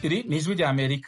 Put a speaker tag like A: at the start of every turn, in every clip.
A: iri ni ijwi ry'amerika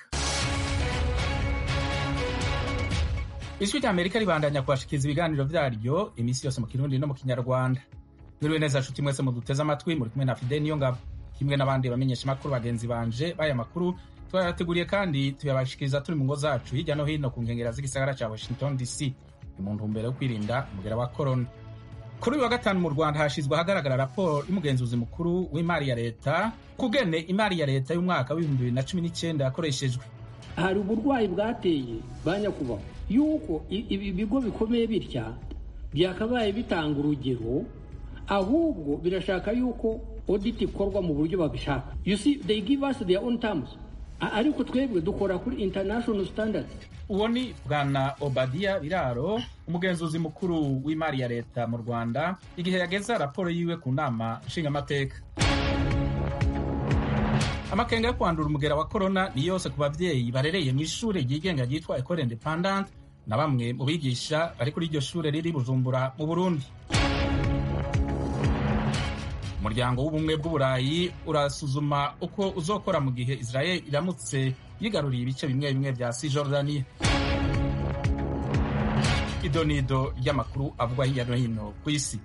A: ijwi ry'amerika ribandanya kubashikiriza ibiganiro vyaryo iminsi yose mu kirundi no mu kinyarwanda mwiriwe neza nshuti mwese muduteze amatwi muri kumwe na fide niyo ngabo kimwe n'abandi bamenyesha amakuru bagenzi banje b'aya makuru twayateguriye kandi tuyabashikiriza turi mu ngo zacu hirya no hino ku nkengera z'igisagara ca washington dc ni mu ntumbero yo kwirinda umugera wa korona kuri uyu wa gatanu mu rwanda hashyizwe ahagaragara raporo y'umugenzuzi mukuru w'imari ya leta kugene imari ya leta y'umwaka w'ibihumbi bibiri na cumi n'icyenda yakoreshejwe
B: hari uburwayi bwateye ba nyakubahwa yuko ibi bigo bikomeye bitya byakabaye bitanga urugero ahubwo birashaka yuko audit ikorwa mu buryo babishaka you see they give us their own terms ariko twebwe dukora kuri international standards
A: uwo ni bwana obadiya biraro umugenzuzi mukuru w'imari ya leta mu rwanda igihe yageza raporo yiwe ku nama nshingamateka amakenga yo kwandura umugera wa korona ni yose ku babyeyi barereye mu ishuri ryigenga ryitwa ecole independante na bamwe mu bigisha bari kuri iryo shuri riri bujumbura mu burundi umuryango w'ubumwe bw'uburayi urasuzuma uko uzokora mu gihe israel iramutse yigaruriye ibice bimwe bimwe bya sijordaniya idonido ry'amakuru avugwa hirya no hino ku isi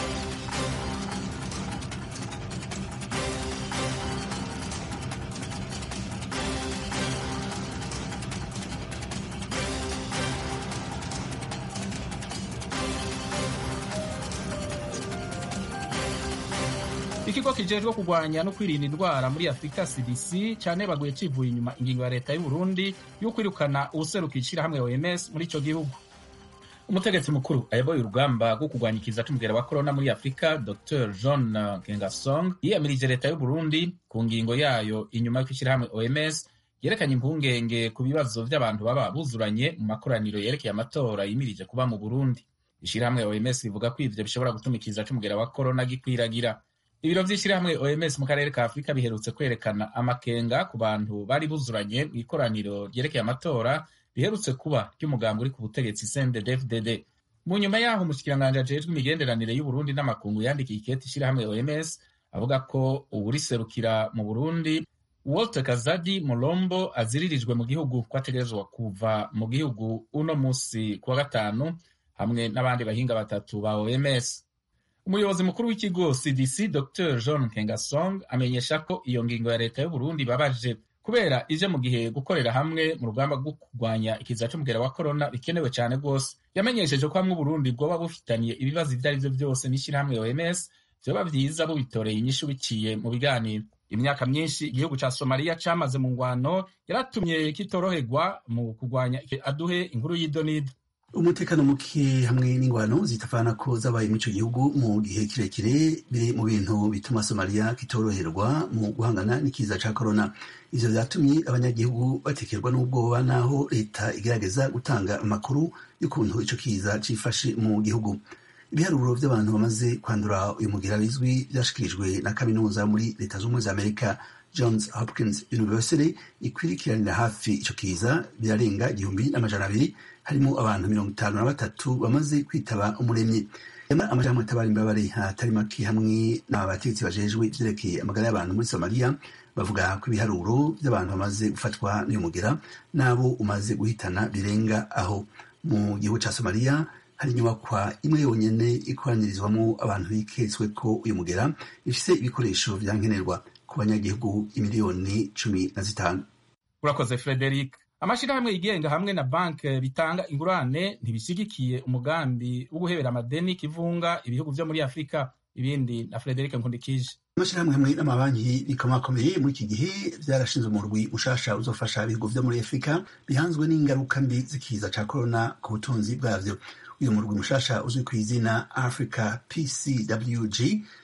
A: ikigo kijejwe kurwanya no kwirinda indwara muri afurika cdc cyane baguye kivuye inyuma ingingo ya leta y'u Burundi yo kwirukana ubuseruka ishyirahamwe oms muri icyo gihugu umutegetsi mukuru ayoboye urugamba rwo kurwanya ikiza c'umugera wa korona muri afurika dr john kengasong yiyamirije leta y'u Burundi ku ngingo yayo inyuma y'uko ishyirahamwe oms yerekanye impungenge ku bibazo by'abantu baba buzuranye mu makoraniro yerekeye amatora yimirije kuba mu burundi ishyirahamwe oms rivuga ko ivyo bishobora gutuma ikiza c'umugera wa korona gikwiragira ibiro vy'ishyirahamwe oms mu karere ka afurika biherutse kwerekana amakenga ku bantu bari buzuranye mu ikoraniro ryerekeye amatora riherutse kuba ry'umugambi uri ku butegetsi cndd mu nyuma yaho umushikiranganji ajejwe imigenderanire y'uburundi n'amakungu yandikiye ikete ishyirahamwe oms avuga ko uwuriserukira mu burundi walter kazadi mulombo aziririjwe mu gihugu ko ategerezwa kuva mu gihugu uno musi ku wa gatanu hamwe n'abandi bahinga batatu ba oms umuyobozi mukuru w'ikigo cdc dr john kengasong amenyesha ko iyo ngingo ya leta y'uburundi babaje kubera ije mu gihe gukorera hamwe mu rugamba rwo kurwanya ikiza c'umugera wa korona bikenewe cyane rwose yamenyesheje ko hamwe uburundi bwoba bufitaniye ibibazo ibyo ari byo byose n'ishyirahamwe oms vyoba vyiza bubitoreye inyishu biciye mu biganiro imyaka myinshi igihugu ca somaliya camaze mu ngwano yaratumye kitoroherwa mu kurwanya aduhe inkuru y'idonido
C: umutekano muke hamwe n'ingwano zitavana ko zabaye muri ico gihugu mu gihe kirekire biri mu bintu bituma somaliya kitoroherwa mu guhangana n'ikiza ca korona ivyo vyatumye abanyagihugu batekerwa n'ubwoba naho leta igerageza gutanga amakuru y'ukuntu ico kiza cifashe mu gihugu ibiharuro vy'abantu bamaze kwandura uyu mugira bizwi vyashikirijwe na kaminuza muri leta z'ubumwe za amerika johns hopkins university ikwirikiranira hafi ico kiza birarenga igihumbi n'amajana abiri harimo abantu mirongo itanu na batatu bamaze kwitaba umuremyi amajambo atabara imbabare hatari make hamwe n'abategetsi bajejwe ivyerekeye amagara y'abantu muri somaliya bavuga ko ibiharuro vy'abantu bamaze gufatwa n'uyu mugera n'abo umaze guhitana birenga aho mu gihugu ca somaliya hari inyubakwa imwe yonyene ikoranirizwamo abantu biketswe ko uyu mugera ifise ibikoresho vya nkenerwa ku banyagihugu imiliyoni cumi na zitanu
A: urakoze frederic amashirahamwe yigenga hamwe na banki bitanga ingurane ntibishyigikiye umugambi wo guhebera amadeni kivunga ibihugu vyo muri afurika ibindi na frederic nkundikije
C: amashirahamwe hamwe n'amabanki bikomakomeye muri iki gihe vyarashinze umurwi ushasha uzofasha ibihugu vyo muri afurika bihanzwe n'ingaruka mbi z'ikiza ca korona ku butunzi bwavyo uyu murwi mushasha uzwi ku izina africa pcwg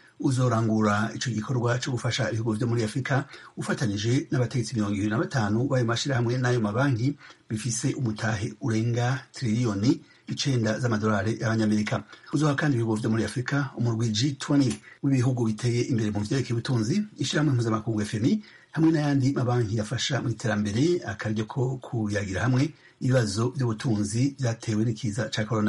C: uzorangura ico gikorwa co gufasha ibihugu vyo muri afurika ufatanije n'abategetsi mirongo ibiri na batanu b'ayo mashirahamwe n'ayo mabanki bifise umutahe urenga triliyoni icenda z'amadolari y'abanyamerika uzoha kandi ibihugu vyo muri afurika umurwi g20 w'ibihugu biteye imbere mu vyerekeye ubutunzi ishirahamwe mpuzamakungu fmi hamwe n'ayandi mabanki yafasha mu iterambere akaryo ko kuyagira hamwe ibibazo vy'ubutunzi vyatewe n'ikiza ca korona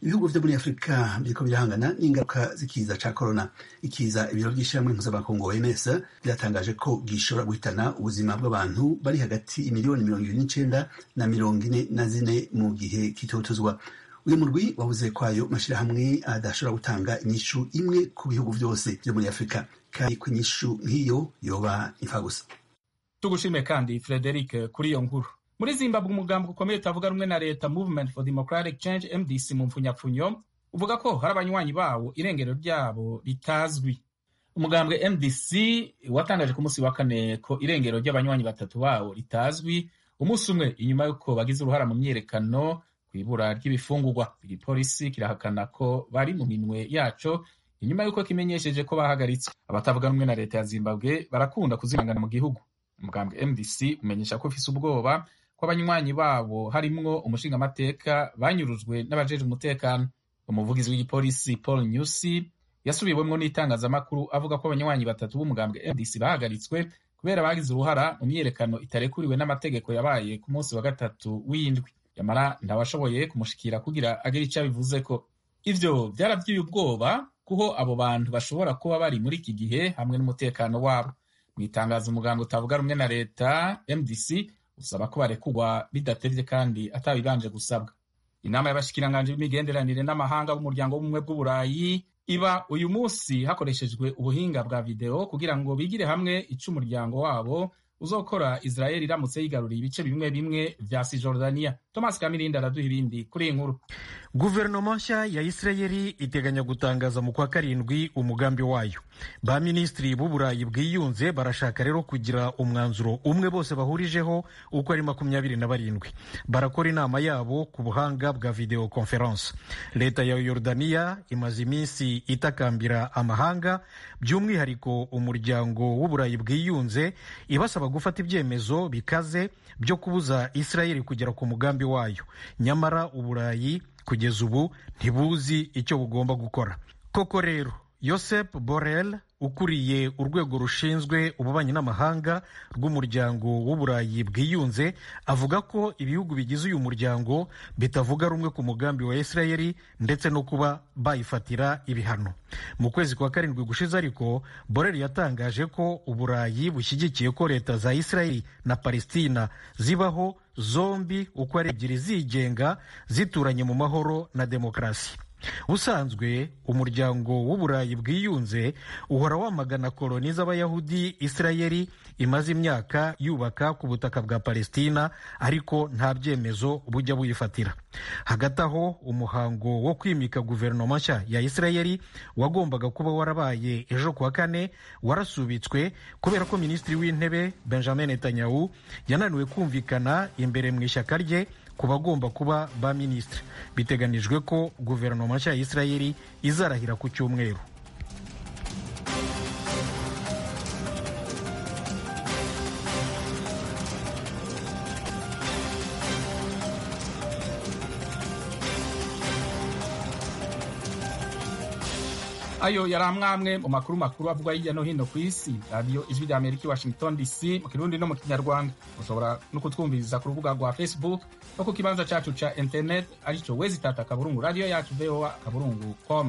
C: ibihugu vyo muri afurika biriko birahangana n'ingaruka z'ikiza ca korona ikiza ibiro vy'ishirahamwe mpuzamakungu oms vyatangaje ko gishobora guhitana ubuzima bw'abantu bari hagati imiliyoni mirongo ibiri n'icenda na mirongo ine na zine mu gihe kitotuzwa uyu murwi wavuze ko ayo mashirahamwe adashobora gutanga inyishu imwe ku bihugu vyose vyo muri afurika kandi ko inyishu nk'iyo yoba imfagusa
A: tugushime kandi frederic kuri iyo nkuru muri zimbabwe umugambi ukomeye utavuga rumwe na leta movement for democratic change mdc mu mpfunyapfunyo uvuga ko hari abanywanyi bawo irengero ryabo ritazwi umugambwe mdc watangaje ku munsi wa kane ko irengero ry'abanywanyi batatu bawo ritazwi umunsi umwe inyuma y'uko bagize uruhara mu myiyerekano ku ibura ry'ibifungurwa igipolisi kirahakana ko bari mu minwe yaco inyuma y'uko kimenyesheje ko bahagaritswe abatavuga rumwe na leta ya zimbabwe barakunda kuzimangana mu gihugu umugambwe mdc umenyesha ko ufise ubwoba ko abanywanyi babo harimwo umushingamateka banyurujwe n'abajejwe umutekano umuvugizi w'igipolisi paul newsi yasubiwemwo n'itangazamakuru avuga ko abanywanyi batatu b'umugambwe mdc bahagaritswe kubera bagize uruhara mu myiyerekano itarekuriwe n'amategeko yabaye ku munsi wa gatatu w'indwi yamara ntawashoboye kumushikira kugira agire icyo abivuze ko ivyo vyaravyuye ubwoba kuho abo bantu bashobora kuba bari muri iki gihe hamwe n'umutekano wabo mu itangazo umuganga utavuga rumwe na leta mdc usaba ko barekurwa bidatevye kandi atabibanje gusabwa inama y'abashikiranganji b'imigenderanire n'amahanga b'umuryango w'ubumwe bw'uburayi iba uyu munsi hakoreshejwe ubuhinga bwa videwo kugira ngo bigire hamwe ico umuryango wabo uzokora israel iramutse yigaruriye ibice bimwe bimwe vya sijordaniya thomas kamirindi araduha ibindi kuri iyi nkuru
D: guverinoma nshya ya isirayeli iteganya gutangaza mu kwa karindwi umugambi wayo ba minisitiri b'uburayi bwiyunze barashaka rero kugira umwanzuro umwe bose bahurijeho uko ari makumyabiri na barindwi barakora inama yabo ku buhanga bwa video conference leta ya yorodaniya imaze iminsi itakambira amahanga by'umwihariko umuryango w'uburayi bwiyunze ibasaba gufata ibyemezo bikaze byo kubuza isirayeli kugera ku mugambi wayo nyamara uburayi kugeza ubu ntibuzi icyo bugomba gukora koko rero yosep borel ukuriye urwego rushinzwe ububanyi n'amahanga rw'umuryango w'uburayi bwiyunze avuga ko ibihugu bigize uyu muryango bitavuga rumwe ku mugambi wa isirayeli ndetse no kuba bayifatira ibihano mu kwezi kwa karindwi gushize ariko borel yatangaje ko uburayi bushyigikiye ko leta za isirayeli na palestina zibaho zombi uko ari ebyiri zigenga zituranye mu mahoro na demokarasi ubusanzwe umuryango w'uburayi bwiyunze uhora wamagana koloni z'abayahudi isirayeli imaze imyaka yubaka ku butaka bwa palestina ariko nta byemezo bujya buyifatira hagati aho umuhango wo kwimika guverinoma nshya ya isirayeli wagombaga kuba warabaye ejo kuwa kane warasubitswe kubera ko minisitiri w'intebe benjamin netanyahu yananiwe kumvikana imbere mu ishyaka rye ku bagomba kuba ba minisitiri biteganijwe ko guverinoma nshya ya isirayeli izarahira ku cyumweru
A: ayo yari amwamwe mu makuru makuru avugwa hirya no hino ku isi radiyo ijwi rya amerika i washington dc mu kirundi no mu kinyarwanda mushobora no kutwumviriza ku rubuga rwa facebook no ku kibanza cacu ca internet arico wezi tata akaburungu radiyo yacu voa akaburungu com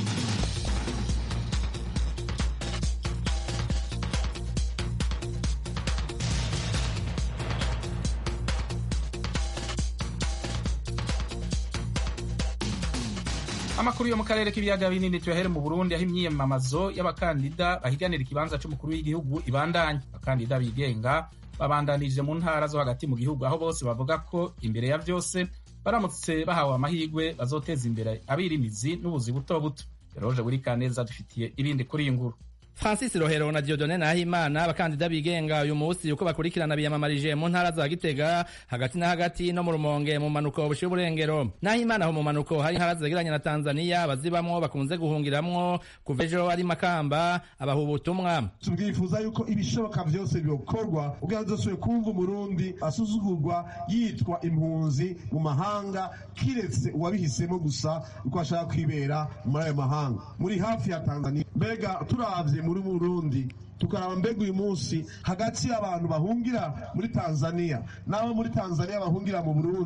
A: amakuru yo mu karere k'ibiyaga binini tuyahere mu burundi aho imyiyamamazo y'abakandida bahiganira ikibanza c'umukuru w'igihugu ibandanya abakandida bigenga babandanije mu ntara zo hagati mu gihugu aho bose bavuga ko imbere ya byose baramutse bahawe amahirwe bazoteza imbere abirimizi n'ubuzi buto buto eroje buri kaneza dufitiye ibindi kuri iyi nkuru
E: francis rohero na diodone nahimana abakandida bigenga uyu munsi uko bakurikirana biyamamarije mu ntara za gitega hagati na hagati no mu rumonge mu manuko bushiye uburengero nahimana aho mu manuko hari intara zegeranye na tanzania abazibamwo bakunze guhungiramwo kuva ejo ari makamba abaha ubutumwa
F: tubwifuza yuko ibishoboka byose byokorwa ubwo dusubire kumva umurundi asuzugurwa yitwa impunzi mu mahanga kiretse uwabihisemo gusa yuko ashaka kwibera muri ayo mahanga muri hafi ya tanzania mbega turavye muri Burundi tukaraba mbega uyu munsi hagati y'abantu bahungira muri Tanzania n'abo muri Tanzania bahungira mu Burundi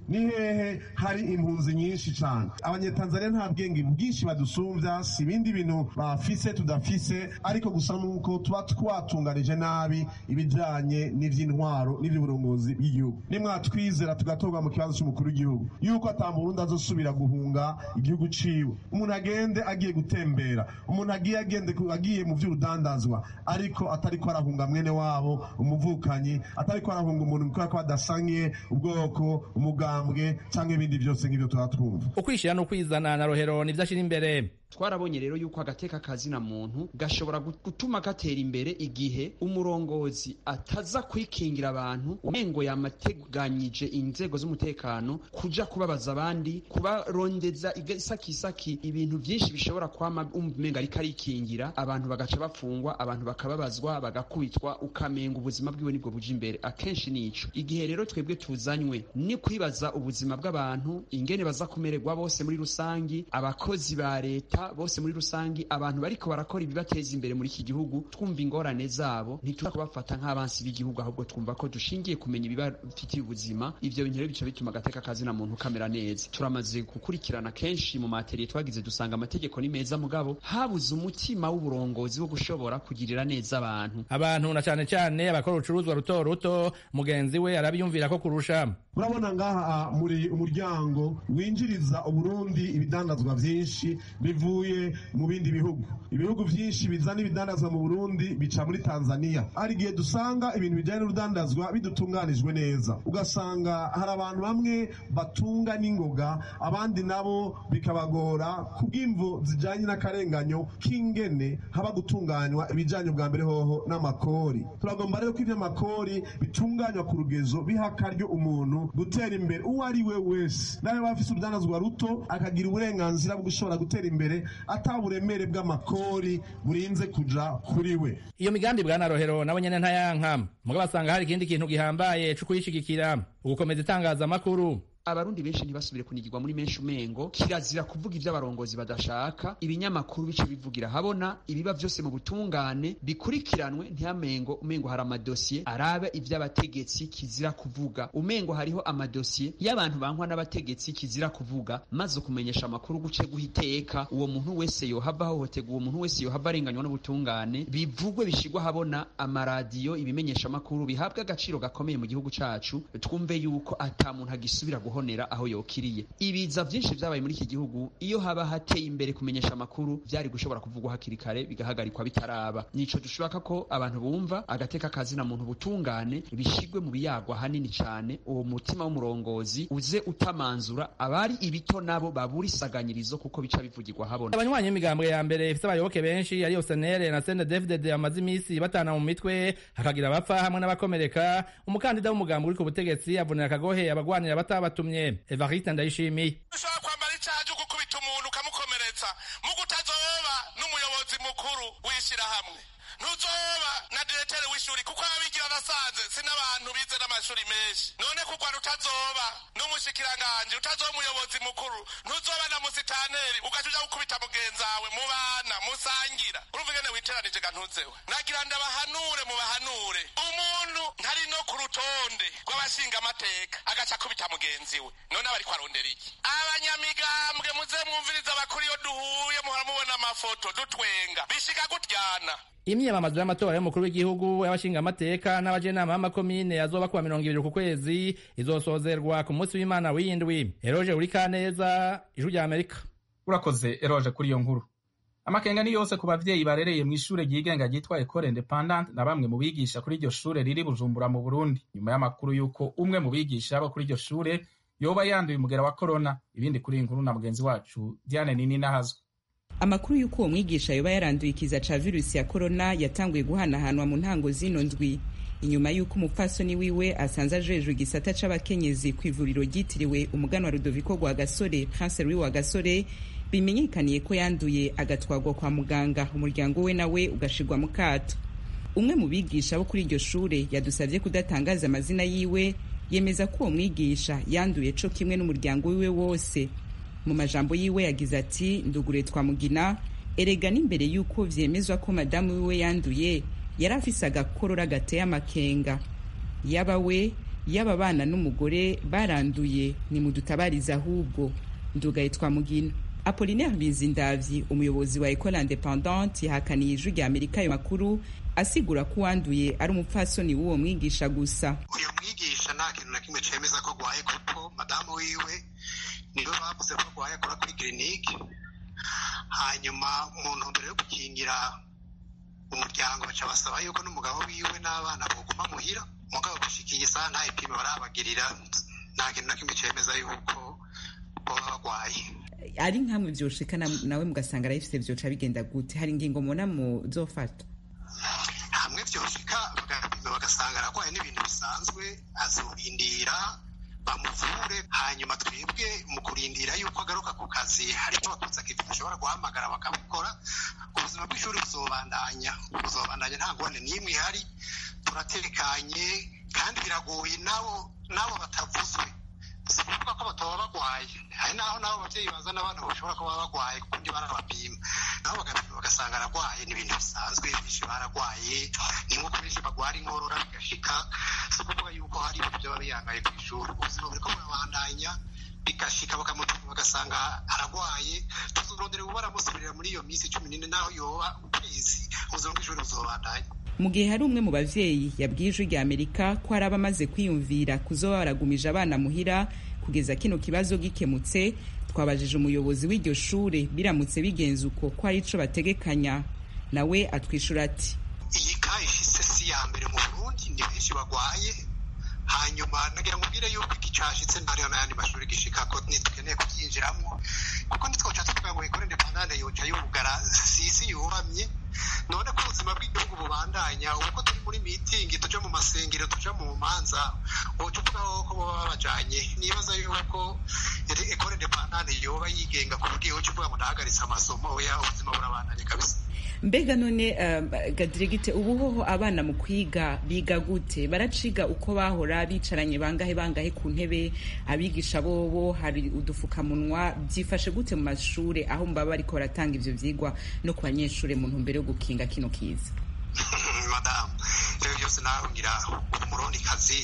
F: ni hehe hari impunzi nyinshi cyane abanyetanzaniya nta bwenge bwinshi badusumbya si ibindi bintu bafise tudafise ariko gusa nuko tuba twatunganije nabi ibijyanye n'iby'intwaro n'iby'uburongozi bw'igihugu nimwatwizera tugatorwa mu kibazo cy'umukuru w'igihugu yuko atamurundi azosubira guhunga igihugu ciwe umuntu agende agiye gutembera umuntu agiye agende agiye mu by'urudandazwa ariko atari ko arahunga mwene wabo umuvukanyi atari ko arahunga umuntu kubera ko badasangiye ubwoko umugambwe cyangwa ibindi byose nk'ibyo tuba twumva
E: ukwishyira no kwizana na rohero nibyo ashyira imbere
G: twarabonye rero yuko agateka kazina muntu gashobora gutuma gatera imbere igihe umurongozi ataza kwikingira abantu umengo yamateganyije inzego z'umutekano kuja kubabaza abandi kubarondeza isakisaki ibintu byinshi bishobora kwama umenga ariko arikingira abantu bagaca bafungwa abantu bakababazwa bagakubitwa ukamenga ubuzima bwiwe nibwo buja imbere akenshi nico igihe rero twebwe tuzanywe ni kwibaza ubuzima bw'abantu ingene baza kumererwa bose muri rusangi abakozi ba leta bose muri rusangi abantu bariko barakora ibibateza imbere muri iki gihugu twumva ingorane zabo ntituza kubafata nk'abansi b'igihugu ahubwo twumva ko dushingiye kumenya ibibafitiye ubuzima ivyo bintu rero bica bituma agateka kazina muntu kamera neza turamaze gukurikirana kenshi mu materiye twagize dusanga amategeko ni meza mugabo habuze umutima w'uburongozi wo gushobora kugirira neza abantu
E: abantu na cane cane abakora urucuruzwa ruto ruto mugenzi we arabiyumvira ko kurusha
F: urabona ngaha muri umuryango winjiriza uburundi ibidandazwa vyinshi bivuye mu bindi bihugu ibihugu vyinshi bizana ibidandazwa mu burundi bica muri tanzania hari igihe dusanga ibintu bijyanye n'urudandazwa bidutunganijwe neza ugasanga hari abantu bamwe batunga n'ingoga abandi nabo bikabagora kubw'imvo zijyanye n'akarenganyo k'ingene haba gutunganywa ibijyanye bwa mbere hoho n'amakori turagomba rero ko iby'amakori bitunganywa ku rugezo biha akaryo umuntu gutera imbere uwo ari we wese nawe waba afite urudandazwa ruto akagira uburenganzira bwo gushobora gutera imbere ataburemere bw'amakori burinze kuja kuri we
E: iyo migambi bwana rohero nabo nyene ntayanka mugabo basanga hari ikindi kintu gihambaye co kuyishigikira ugukomeza itangazamakuru
G: abarundi benshi ntibasubire kunigirwa muri menshi umengo kirazira kuvuga ivyo abarongozi badashaka ibinyamakuru bice bivugira habona ibiba vyose mu butungane bikurikiranwe ntihamengo umengo hari amadosiye arabe ivy'abategetsi kizira kuvuga umengo hariho amadosiye y'abantu bankwa n'abategetsi kizira kuvuga maze kumenyesha amakuru guce guhiteka uwo muntu wese yohava ahohoterwa uwo muntu wese yohava arenganywa n'ubutungane bivugwe bishigwa habona amaradiyo ibimenyesha amakuru bihabwa agaciro gakomeye mu gihugu cacu twumve yuko ata muntu agisubira guhonera aho yokiriye ibiza vyinshi vyabaye muri iki gihugu iyo haba hateye imbere kumenyesha amakuru vyari gushobora kuvugwa hakiri kare bigahagarikwa bitaraba nico dushaka ko abantu bumva agateka kazina muntu butungane bishigwe mu biyagwa hanini cane uwo mutima w'umurongozi uze utamanzura abari ibito nabo babura isaganyirizo kuko bica bivugirwa habona
E: abanywanyi b'imigambwe ya mbere ifise abayoboke benshi ariyo senere na CNDD-FDD bamaze imisi batana mu mitwe hakagira abapfa hamwe n'abakomereka umukandida w'umugambi uri ku butegetsi avunira akagohe abagwanira batabatumye Evariste Ndayishimiye
H: ushobora kwambara icaje gukubita umuntu ukamukomeretsa mu kutazoba n'umuyobozi mukuru w'ishirahamwe ntuzoba na diretere w'ishuri kuko abigira nasanze si n'abantu bize n'amashuri menshi none kugwa utazoba n'umushikiranganje utazoba umuyobozi mukuru ntuzoba na musitaneri ugaca uja gukubita mugenzawe mubana musangira urumva ingene witeranije ga ntuzewe nagira ndabahanure mubahanure umuntu ntari no ku rutonde rw'abashinga amateka agaca akubita mugenzi we none aba ariko arondera iki abanyamigambwe muze mwumviriza abakuru iyo duhuye muhora mubona amafoto dutwenga bishiga gutyana
E: imyiyamamazo y'amatora y'umukuru w'igihugu y'abashingamateka n'abajenama b'amakomine azoba kuwa mirongo ibiri ku kwezi izosozerwa ku munsi w'imana w'indwi eroje uri kaneza ijwi rya amerika
A: urakoze eroje kuri iyo nkuru amakenga ni yose ku bavyeyi barereye mu ishure ryigenga ryitwa ecole independante na bamwe mu bigisha kuri iryo shure riri bujumbura mu burundi nyuma y'amakuru y'uko umwe mu bigisha bo kuri iryo shure yoba yanduye umugera wa korona ibindi kuri iyi nkuru na mugenzi wacu diane nini nahazwe
I: amakuru y'uko uwo mwigisha yoba yaranduye ikiza ca virusi ya korona yatanguye guhanahanwa mu ntango zino ndwi inyuma y'uko umupfasoni wiwe asanze ajejwe igisata c'abakenyezi ku ivuriro ryitiriwe umuganwa rudoviko rwa gasore prince louis wa gasore bimenyekaniye ko yanduye agatwarwa kwa muganga umuryango we nawe ugashirwa mu kato umwe mu bigisha bo kuri iryo shure yadusabye kudatangaza amazina yiwe yemeza ko uwo mwigisha yanduye co kimwe n'umuryango wiwe wose mu majambo yiwe yagize ati ndugure twamugina erega n'imbere y'uko vyemezwa ko madamu wiwe yanduye yari afise agakorora gateye amakenga yaba we y'aba bana n'umugore baranduye ni mudutabarize ahubwo ndugaye twamugina apolinaire bizindavyi umuyobozi wa ecole independante yahakaniye ijwi rya amerika ayo makuru asigura ko uwanduye ari umupfasoni w'uwo mwigisha gusa
J: uyu mwigisha nta kintu na kimwe cemeza ko agwaye kuko madamu wiwe niwe bavuze ko agwaye akora kuri kirinike hanyuma mu ntumbero yo gukingira umuryango baca basaba yuko n'umugabo wiwe n'abana boguma muhira mugabo gushikiye isaha nta ipimo barabagirira nta kintu na kimwe cemeza yuko boba bagwaye
I: ari nkamwe vyoshika nawe mugasanga arayifise vyoca bigenda gute hari ingingo mubona muzofata
J: hamwe vyoshika bagapima bagasanga aragwaye n'ibintu bisanzwe azorindira bamuvure hanyuma twebwe mu kurindira yuko agaruka ku kazi hari icyo bakunze akivi bashobora guhamagara bakabikora ubuzima bw'ishuri buzobandanya buzobandanya nta ngorane n'imwe ihari turatekanye kandi biragoye nabo nabo batavuzwe si ukuvuga ko bataba bagwaye hari naho nabo abavyeyi bazana abana bashobora kuba bagwaye kuko ndi barabapima nabo bagapima bagasanga aragwaye ni ibintu bisanzwe benshi baragwaye ni nk'uko benshi bagwara inkorora bigashika si ukuvuga yuko hari ibintu vyaba biyangaye kw'ishuri ubuzima buriko burabandanya bigashika bakamupima bagasanga aragwaye tuzorondera ubu baramusubirira muri iyo minsi cumi n'ine naho yoba ukwezi ubuzima bw'ishuri buzobandanya
I: mu gihe hari umwe mu bavyeyi yabwiye ijwi rya amerika ko hari abamaze kwiyumvira kuzoba baragumije abana muhira kugeza kino kibazo gikemutse twabajije umuyobozi w'iryo shure biramutse bigenze uko ko hari ico bategekanya nawe atwishura ati
J: iyi ka ishise si ya mbere mu burundi ni benshi bagwaye hanyuma nagira mubwire yuko iki cashitse ntariho n'ayandi mashuri gishika ko ntitukeneye kuvyinjiramwo kuko ntitwoca tuvuga ngo ikore independante yoca yugara sisi yubamye none ko ubuzima bw'igihugu bubandanya uko turi muri mitingi tuja mu masengero tuja mu manza woca uvuga ko boba babajanye nibaza yuko ekore independante yoba yigenga ku buryo yoca uvuga ngo ndahagaritse amasomo oya ubuzima burabandanya kabisa
I: mbega none uh, gadiregite ubu hoho abana mu kwiga biga gute baraciga uko bahora bicaranye bangahe bangahe ku ntebe abigisha bobo hari udufukamunwa byifashe gute mu mashure aho mbaba bariko baratanga ivyo vyigwa no ku banyeshure mu ntumbero yo gukinga kino kiza
J: madamu ivyo byose nawe ngira umurundi kazi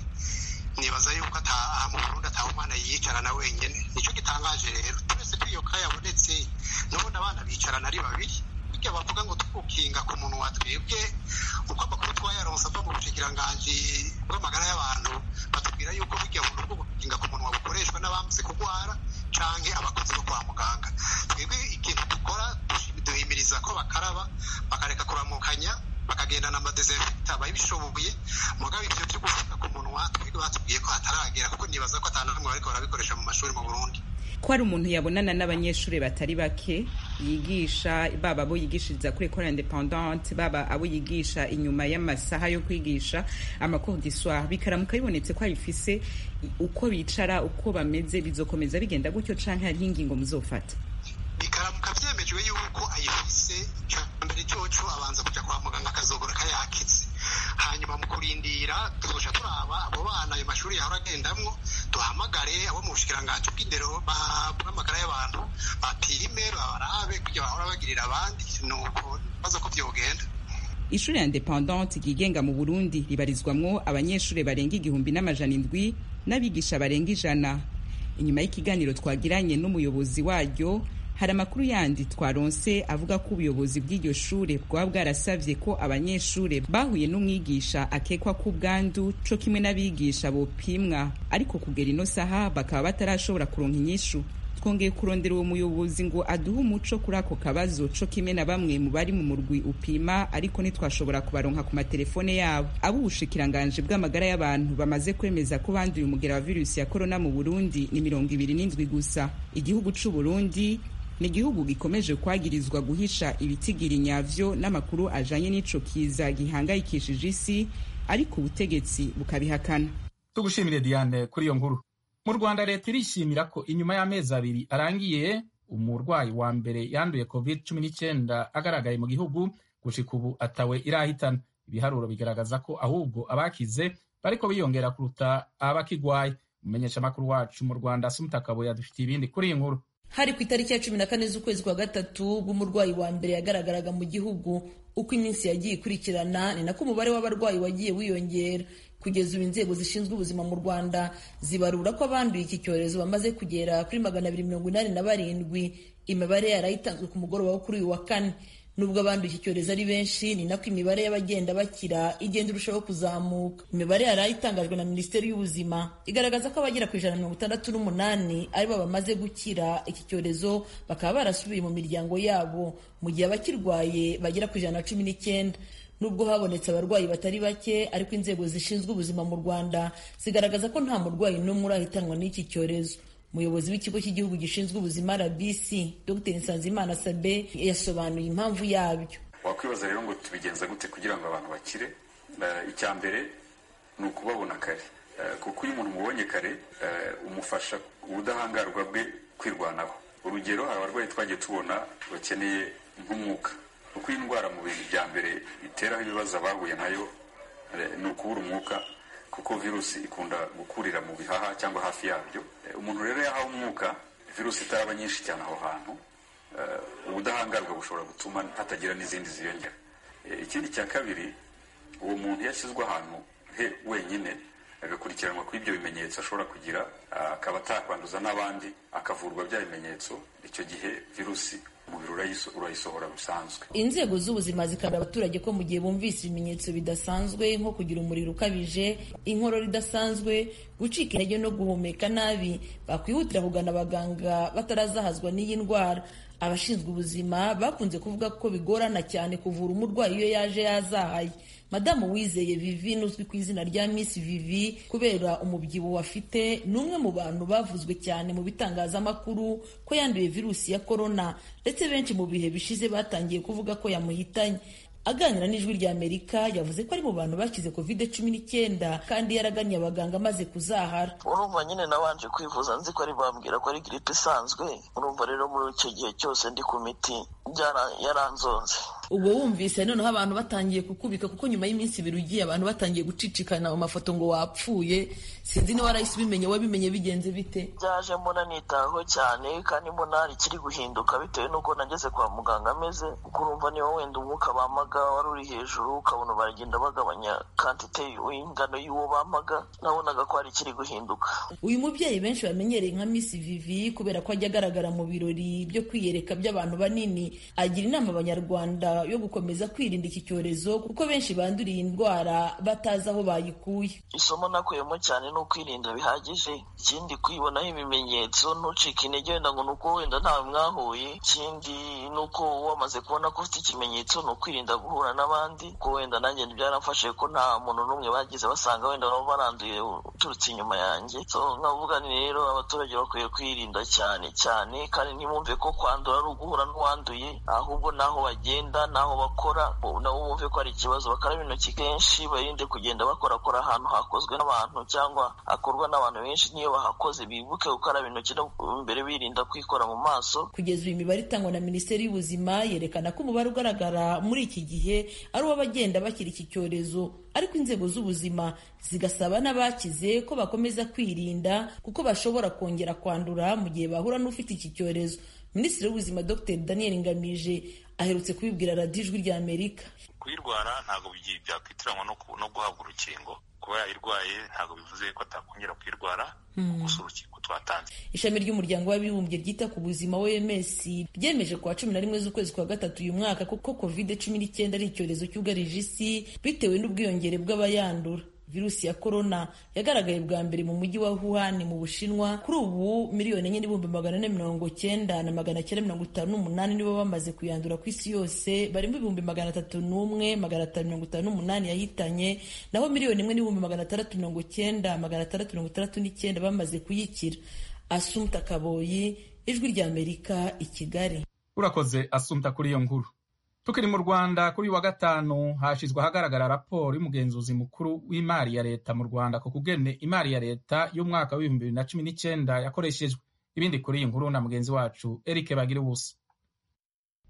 J: nibaza yuko ata mu burundi ataha umwana yiyicarana wenyene nico gitangaje rero turetse ko iyo ka yabonetse n'ubundi abana bicarana ari babiri burya bavuga ngo tugukinga ku munwa twebwe uko amakuru twayaronse ava mu bushikiranganji bw'amagara y'abantu batubwira yuko burya buntu bwo gukinga ku munwa bukoreshwa n'abamaze kurwara canke abakozi bo kwa muganga twebwe ikintu dukora duhimiriza ko bakaraba bakareka kuramukanya bakagendana amadesinfekta babishoboye mugabo ivyo vyo gufuka ku munwa twebwe batubwiye ko hataragera kuko nibaza ko atanamwe bariko barabikoresha mu mashuri mu burundi
I: ko hari umuntu yabonana n'abanyeshuri batari bake yigisha baba abo yigishiriza kuri ekole independante baba abo yigisha inyuma y'amasaha yo kwigisha amacours du soir bikaramuka bibonetse ko abifise uko bicara uko bameze bizokomeza bigenda gutyo canke hariho ingingo muzofata
J: bikaramuka vyemejwe yuko ayifise mbere coco abanza kuja kwa muganga akazogoroka yakize hanyuma mu kurindira tuzoca turaba abo bana ayo mashuri yahora agendamwo duhamagare abo mu bushikiranganji bw'indero bw'amagara y'abantu bapime babarabe kugira bahora bagirira abandi nuko baza ko vyogenda
I: ishuri ya independante ryigenga mu burundi ribarizwamwo abanyeshuri barenga igihumbi n'amajana indwi n'abigisha barenga ijana inyuma y'ikiganiro twagiranye n'umuyobozi waryo hari amakuru yandi twaronse avuga ko ubuyobozi bw'iryo shure bwaba bwarasavye ko abanyeshure bahuye n'umwigisha akekwa ko ubwandu co kimwe n'abigisha bopimwa ariko kugera ino saha bakaba batarashobora kuronka inyishu twongeye kurondera uwo muyobozi ngo aduhe umuco kuri ako kabazo co kimwe na bamwe mu bari mu murwi upima ariko ntitwashobora kubaronka ku matelefone yabo abo ubushikiranganji bw'amagara y'abantu bamaze kwemeza ko banduye umugera wa virusi ya korona mu burundi ni mirongo ibiri n'indwi gusa igihugu c'uburundi ni igihugu gikomeje kwagirizwa guhisha ibitigiri nyavyo n'amakuru ajanye n'ico kiza gihangayikishije isi ariko ubutegetsi bukabihakana
A: tugushimire diane kuri iyo nkuru mu rwanda leta irishimira ko inyuma y'amezi abiri arangiye umurwayi wa mbere yanduye covid cumi n'icyenda agaragaye mu gihugu gushika ubu atawe irahitana ibiharuro bigaragaza ko ahubwo abakize bariko biyongera kuruta abakigwaye umumenyeshamakuru wacu mu rwanda sumutakabuye adufitiye ibindi kuri iyi nkuru
K: hari ku itariki ya cumi na kane z'ukwezi kwa gatatu bw'umurwayi wa mbere yagaragaraga mu gihugu uko iminsi yagiye ikurikirana ni nako umubare w'abarwayi wagiye wiyongera kugeza ubu inzego zishinzwe ubuzima mu rwanda zibarura ko abanduye iki cyorezo bamaze kugera kuri magana abiri mirongo inani na barindwi imibare yarayitanzwe ku mugoroba wo kuri uyu wa kane nubwo abanduye iki cyorezo ari benshi ni nako imibare y'abagenda bakira igenda irushaho kuzamuka imibare yari itangajwe na minisiteri y'ubuzima igaragaza ko abagera ku ijana na mirongo itandatu n'umunani aribo bamaze gukira iki cyorezo bakaba barasubiye mu miryango yabo mu gihe abakirwaye bagera ku ijana na cumi n'icyenda nubwo habonetse abarwayi batari bake ariko inzego zishinzwe ubuzima mu rwanda zigaragaza ko nta murwayi n'umwe urahitanwa n'iki cyorezo umuyobozi w'ikigo cy'igihugu gishinzwe ubuzima rbc dr nsanzimana sabe yasobanuye impamvu yabyo
L: wakwibaza rero ngo tubigenza gute kugira ngo abantu bakire icya mbere ni ukubabona kare kuko iyo umuntu umubonye kare umufasha ubudahangarwa bwe kwirwanaho urugero hari abarwayi twagiye tubona bakeneye nk'umwuka kuko iyi ndwara mu bintu bya mbere iteraho ibibazo abahuye nayo ni ukubura umwuka kuko virusi ikunda gukurira mu bihaha cyangwa hafi yabyo umuntu rero yahawe umwuka virusi itaraba nyinshi cyane aho hantu ubudahangarwa bushobora gutuma hatagira n'izindi ziyongera ikindi cya kabiri uwo muntu yashyizwe ahantu he wenyine agakurikiranwa kuri ibyo bimenyetso ashobora kugira akaba atakwanduza n'abandi akavurwa bya bimenyetso icyo gihe virusi umubiri urayisohora bisanzwe
K: inzego z'ubuzima zikabura abaturage ko mu gihe bumvise ibimenyetso bidasanzwe nko kugira umuriro ukabije inkorora idasanzwe gucika intege no guhumeka nabi bakwihutira kugana abaganga batarazahazwa n'iyi ndwara abashinzwe ubuzima bakunze kuvuga ko bigorana cyane kuvura umurwayi iyo yaje yazahaye madamu wizeye vivi uzwi ku izina rya miss vivi kubera umubyibuho afite ni umwe mu bantu bavuzwe cyane mu bitangazamakuru ko yanduye virusi ya korona ndetse benshi mu bihe bishize batangiye kuvuga ko yamuhitanye aganira n'ijwi rya amerika yavuze ko ari mu bantu bakize covid cumi n'icyenda kandi yaragannye abaganga amaze kuzahara
M: urumva nyine nabanje kwivuza nzi ko ari bambwira ko ari giripe isanzwe urumva rero muri icyo gihe cyose ndi ku miti yaranzonze
K: ubwo wumvise noneho abantu batangiye kukubika kuko nyuma y'iminsi ibiri ugiye abantu batangiye gucicikana mu mafoto ngo wapfuye sinzi niba warahise ubimenye wabimenye bigenze bite
M: byaje mbona nitaho cyane kandi mbona hari ikiri guhinduka bitewe n'uko nageze kwa muganga ameze kuko urumva niba wenda umwuka bamaga wari uri hejuru ukabona baragenda bagabanya kantite ingano y'uwo bamaga nabonaga ko hari ikiri guhinduka
K: uyu mubyeyi benshi bamenyereye nka miss vivi kubera ko ajya agaragara mu birori byo kwiyereka by'abantu banini agira inama abanyarwanda yo gukomeza kwirinda iki cyorezo kuko benshi banduriye indwara batazi aho bayikuye
M: isomo nakuyemo cyane ni ukwirinda bihagije ikindi kwibonaho ibimenyetso ntucike intege wenda ngo ni uko wenda ntawe mwahuye ikindi ni uko wamaze kubona ko ufite ikimenyetso ni ukwirinda guhura n'abandi kuko wenda nanjye byaramfashe ko nta muntu n'umwe bagize basanga wenda nabo baranduye uturutse inyuma yanjye so nkavuga ni rero abaturage bakwiye kwirinda cyane cyane kandi ntibumve ko kwandura ari uguhura n'uwanduye ahubwo n'aho bagenda n'aho bakora nabo bumve ko hari ikibazo bakaraba intoki kenshi barinde kugenda bakorakora ahantu hakozwe n'abantu cyangwa hakorwa n'abantu benshi niyo bahakoze bibuke gukaraba intoki mbere birinda kwikora mu maso
K: kugeza uyu imibare itangwa na minisiteri y'ubuzima yerekana ko umubare ugaragara muri iki gihe ari uw'abagenda bakira iki cyorezo ariko inzego z'ubuzima zigasaba n'abakize ko bakomeza kwirinda kuko bashobora kongera kwandura mu gihe bahura n'ufite iki cyorezo minisitiri w'ubuzima dr daniel ngamije aherutse kubibwira radiyo ijwi rya amerika
N: kuyirwara ntabwo byakwitiranywa no guhabwa urukingo kuba yayirwaye ntabwo bivuze ko atakongera kuyirwara gusa urukingo twatanze
K: ishami ry'umuryango w'abibumbye ryita ku buzima oms ryemeje kuwa cumi na rimwe z'ukwezi kwa gatatu uyu mwaka kuko covid cumi n'icyenda ari icyorezo cyugarije isi bitewe n'ubwiyongere bw'abayandura virusi ya korona yagaragaye bwa mbere mu mujyi wa Wuhan mu Bushinwa kuri ubu miliyoni enye n'ibihumbi magana ane mirongo cyenda na magana cyenda mirongo itanu n'umunani nibo bamaze kuyandura ku isi yose barimo ibihumbi magana atatu n'umwe magana atanu mirongo itanu n'umunani yahitanye naho miliyoni imwe n'ibihumbi magana atandatu mirongo cyenda magana atandatu mirongo itandatu n'icyenda bamaze kuyikira Asumta Kaboyi ijwi rya Amerika i Kigali
A: urakoze Asumta kuri iyo nkuru tukiri mu rwanda kuri wa gatanu hashyizwe ahagaragara raporo y'umugenzuzi mukuru w'imari ya leta mu rwanda ku kugene imari ya leta y'umwaka w'ibihumbi bibiri na cumi n'icyenda yakoreshejwe ibindi kuri iyi nkuru na mugenzi wacu eric bagira ubusa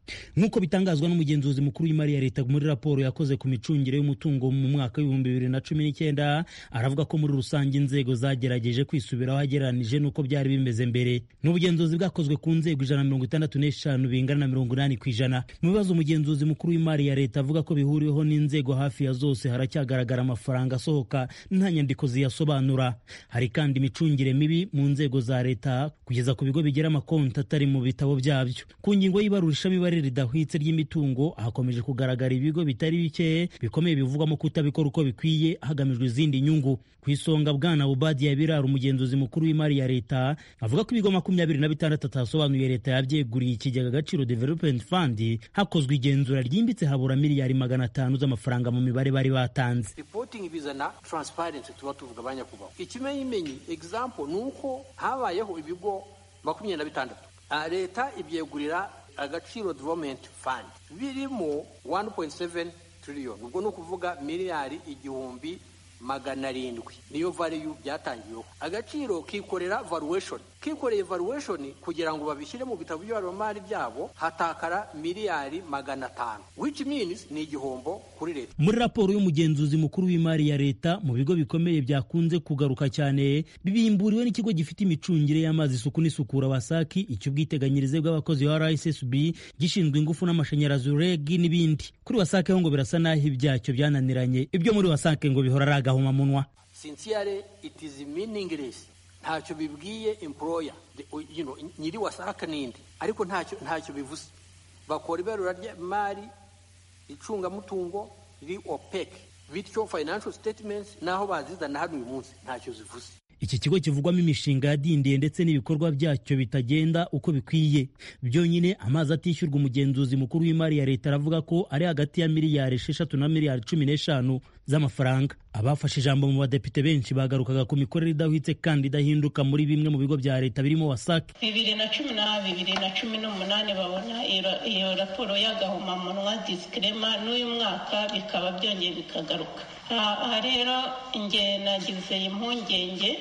O: nk'uko bitangazwa n'umugenzuzi mukuru w'imari ya leta muri raporo yakoze ku micungire y'umutungo mu mwaka w'ibihumbi bibiri na cumi n'icyenda aravuga ko muri rusange inzego zagerageje kwisubiraho agereranije n'uko byari bimeze mbere ni ubugenzuzi bwakozwe ku nzego ijana na mirongo itandatu n'eshanu bingana na mirongo inani ku ijana mu bibazo umugenzuzi mukuru w'imari ya leta avuga ko bihuriweho n'inzego hafi ya zose haracyagaragara amafaranga asohoka nta nyandiko ziyasobanura hari kandi imicungire mibi mu nzego za leta kugeza ku bigo bigira amakonti atari mu bitabo byabyo ku ngingo y'ibarurishamibare ridahwitse ry'imitungo hakomeje kugaragara ibigo bitari bike bikomeye bivugwamo kutabikora uko bikwiye hagamijwe izindi nyungu ku isonga bwana ubadiya birara umugenzuzi mukuru w'imari ya leta avuga ko ibigo makumyabiri na bitandatu atasobanuye leta yabyeguriye ikigega agaciro development fund hakozwe igenzura ryimbitse habura miliyari magana atanu z'amafaranga mu mibare bari batanze
B: reporting bizana transparency tuba tuvuga abanyakubaho ikimenyimenyi example ni uko habayeho ibigo makumyabiri na bitandatu leta ibyegurira agaciro development fund birimo 1.7 trillion ubwo ni ukuvuga miliyari igihumbi magana arindwi niyo value byatangiyeho agaciro kikorera valuation kikoreye valuation kugira ngo babishyire mu bitabo by'abarimari byabo hatakara miliyari magana atanu which means ni igihombo kuri leta
O: muri raporo y'umugenzuzi mukuru w'imari ya leta mu bigo bikomeye byakunze kugaruka cyane bibimburiwe n'ikigo gifite imicungire y'amazi isuku n'isukura wasaki icy'ubwiteganyirize bw'abakozi ba rssb gishinzwe ingufu n'amashanyarazi reg n'ibindi kuri wasake ho ngo birasa n'aho ibyacyo byananiranye ibyo muri wasake ngo bihora ari agahomamunwa
B: sincerely it is meaningless ntacyo bibwiye employer you know, nyiri wasaka n'indi ariko ntacyo ntacyo bivuze bakora ibarura ry'imari icungamutungo riri opec bityo financial statements naho bazizana hano uyu munsi ntacyo zivuze
O: iki kigo kivugwamo imishinga yadindiye ndetse n'ibikorwa byacyo bitagenda uko bikwiye byonyine amazi atishyurwa umugenzuzi mukuru w'imari ya leta aravuga ko ari hagati ya miliyari esheshatu na miliyari cumi n'eshanu z'amafaranga abafashe ijambo mu badepite benshi bagarukaga ku mikorere idahwitse kandi idahinduka muri bimwe mu bigo bya leta birimo wasake
P: bibiri na cumi na bibiri na cumi n'umunani babona iyo raporo y'agahomamunwa disikirema n'uyu mwaka bikaba byongeye bikagaruka aha rero nge nagize impungenge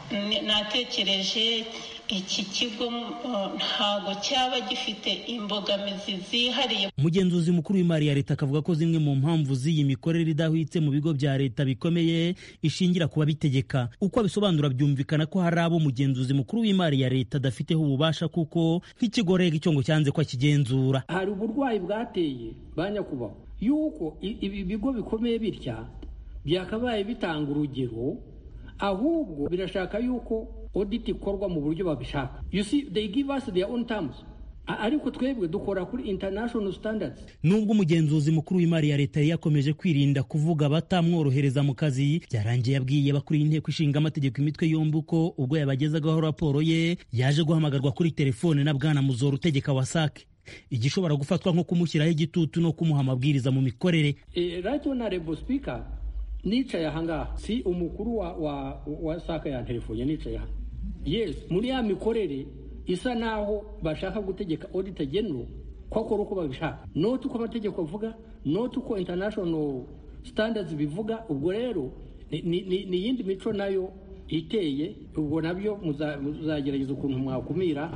P: natekereje iki kigo ntabwo cyaba gifite imbogamizi zihariye
O: umugenzuzi mukuru w'imari ya leta akavuga ko zimwe mu mpamvu z'iyi mikorere idahwitse mu bigo bya leta bikomeye ishingira ku babitegeka uko abisobanura byumvikana ko hari abo umugenzuzi mukuru w'imari ya leta adafiteho ububasha kuko nk'ikigo rega icyo ngo cyanze ko akigenzura
B: hari uburwayi bwateye ba nyakubahwa yuko ibi bigo bikomeye bitya byakabaye bitanga urugero ahubwo birashaka yuko audit ikorwa mu buryo babishaka you see they give us their own terms ariko twebwe dukora kuri international standards
O: nubwo umugenzuzi mukuru w'imari ya leta yari yakomeje kwirinda kuvuga batamworohereza mu kazi byarangiye yabwiye abakuriye inteko ishinga amategeko imitwe yombi uko ubwo yabagezagaho raporo ye yaje guhamagarwa kuri telefone na bwana muzoro utegeka wasake igishobora gufatwa nko kumushyiraho igitutu no kumuha amabwiriza mu mikorere
B: right honorable speaker nicaye ahangaha si umukuru wa wa wa saka ya telefone nicaye aha yes muri ya mikorere isa naho bashaka gutegeka auditor general ko akora uko babishaka not uko amategeko avuga not uko international standards bivuga ubwo rero ni iyindi mico nayo iteye ubwo nabyo muzagerageza ukuntu mwakumira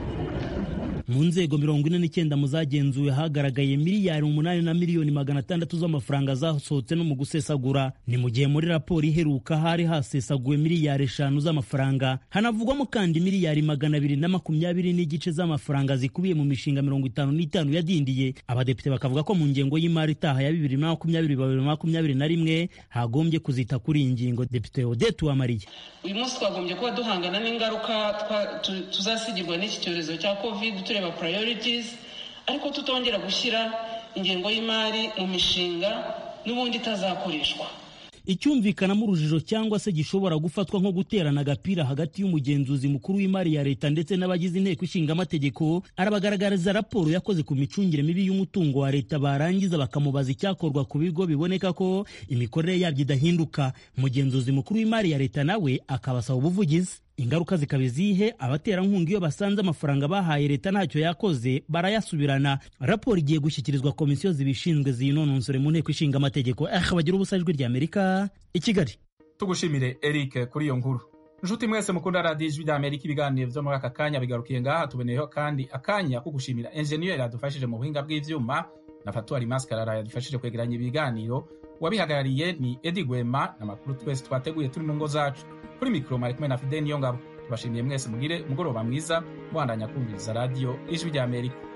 O: mu nzego mirongo ine n'icyenda mu zagenzuwe hagaragaye miliyari umunani na miliyoni magana atandatu z'amafaranga zasohotse no mu gusesagura ni mu gihe muri raporo iheruka hari hasesaguwe miliyari eshanu z'amafaranga hanavugwamo kandi miliyari magana abiri na makumyabiri n'igice z'amafaranga zikubiye mu mishinga mirongo itanu n'itanu yadindiye abadepite bakavuga ko mu ngengo y'imari itaha ya bibiri na makumyabiri bibiri na makumyabiri na rimwe hagombye kuzita kuri iyi ngingo depite odette uwamariye
Q: uyu munsi twagombye kuba duhangana n'ingaruka tuzasigirwa n'iki cyorezo cya covid tureba priorities ariko tutongera gushyira ingengo y'imari mu mishinga n'ubundi itazakoreshwa
O: icyumvikanamo urujijo cyangwa se gishobora gufatwa nko guterana agapira hagati y'umugenzuzi mukuru w'imari ya leta ndetse n'abagize inteko ishinga amategeko arabagaragariza raporo yakoze ku micungire mibi y'umutungo wa leta barangiza bakamubaza icyakorwa ku bigo biboneka ko imikorere yabyo idahinduka umugenzuzi mukuru w'imari ya leta nawe akabasaba ubuvugizi ingaruka zikaba izihe abaterankunga iyo basanze amafaranga bahaye leta ntacyo yakoze barayasubirana raporo igiye gushyikirizwa komisiyo zibishinzwe ziyinononsore mu nteko ishinga amategeko eh bagira ubusa ijwi ry'amerika i kigali
A: tugushimire eric kuri iyo nkuru nshuti mwese mukunda radiyo ijwi rya amerika ibiganiro vyo muri aka kanya bigarukiye ngaha tuboneyeho kandi akanya ko gushimira enjeniyeri yadufashije mu buhinga bw'ivyuma na fatuwari maskarara yadufashije kwegeranya ibiganiro uwabihagarariye ni edi gwema n'amakuru twese twateguye turi mu ngo zacu kuri mikoro mari kumwe na fide niyo ngabo tubashimiye mwese mugire umugoroba mwiza mubandanya kumviriza radiyo ijwi rya amerika